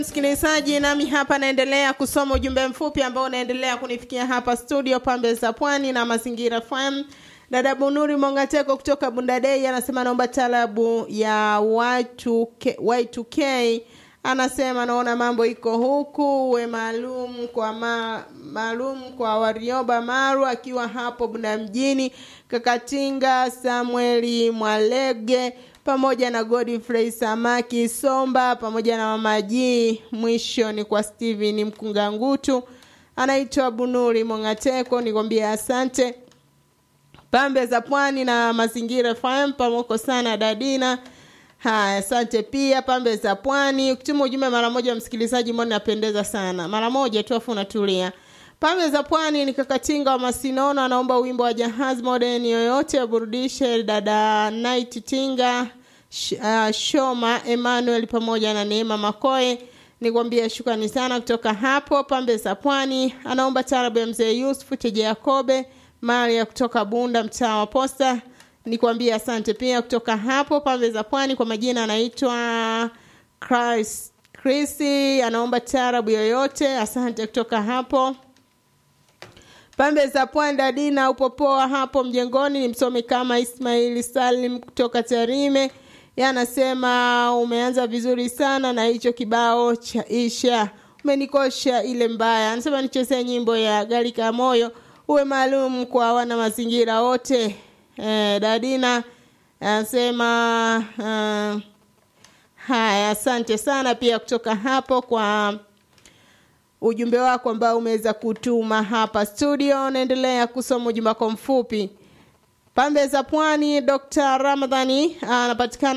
Msikilizaji, nami hapa naendelea kusoma ujumbe mfupi ambao unaendelea kunifikia hapa studio Pambe za Pwani na Mazingira FM. Dada Bunuri Mongateko kutoka Bundadei anasema naomba talabu ya Y2K, Y2K. Anasema naona mambo iko huku we maalum kwa ma, maalum kwa Warioba Maru akiwa hapo Bunda mjini, Kakatinga Samueli Mwalege pamoja na Godfrey Samaki Somba pamoja na Mama G. Mwisho ni kwa Steven Mkungangutu, anaitwa Bunuri Mongateko. Nikwambie asante pambe za pwani na mazingira FM pamoko sana dadina. Haya, asante pia pambe za pwani. Ukituma ujumbe mara moja, msikilizaji, mbona napendeza sana, mara moja tu afu unatulia. Pambe za pwani ni Kakatinga wa Masinono, anaomba wimbo wa Jahazi Modern yoyote aburudishe dada Night Tinga sh, uh, Shoma Emmanuel pamoja na Neema Makoe. Nikwambia shukrani sana kutoka hapo pambe za pwani. Anaomba tarabu ya mzee Yusuf Teje Yakobe Maria kutoka Bunda mtaa wa Posta. Nikwambia asante pia kutoka hapo pambe za pwani. Kwa majina anaitwa Chris Chrissy, anaomba tarabu yoyote. Asante kutoka hapo pambe za pwani. Dadina upo poa hapo mjengoni? Ni msomi kama Ismaili Salim kutoka Tarime, yanasema umeanza vizuri sana na hicho kibao cha Isha umenikosha ile mbaya. Anasema nichezee nyimbo ya Galika Moyo uwe maalum kwa wana mazingira wote. Eh, Dadina anasema uh, haya, asante sana pia kutoka hapo kwa ujumbe wako ambao umeweza kutuma hapa studio. Naendelea kusoma ujumbe wako mfupi. Pambe za Pwani, Dr. Ramadhani anapatikana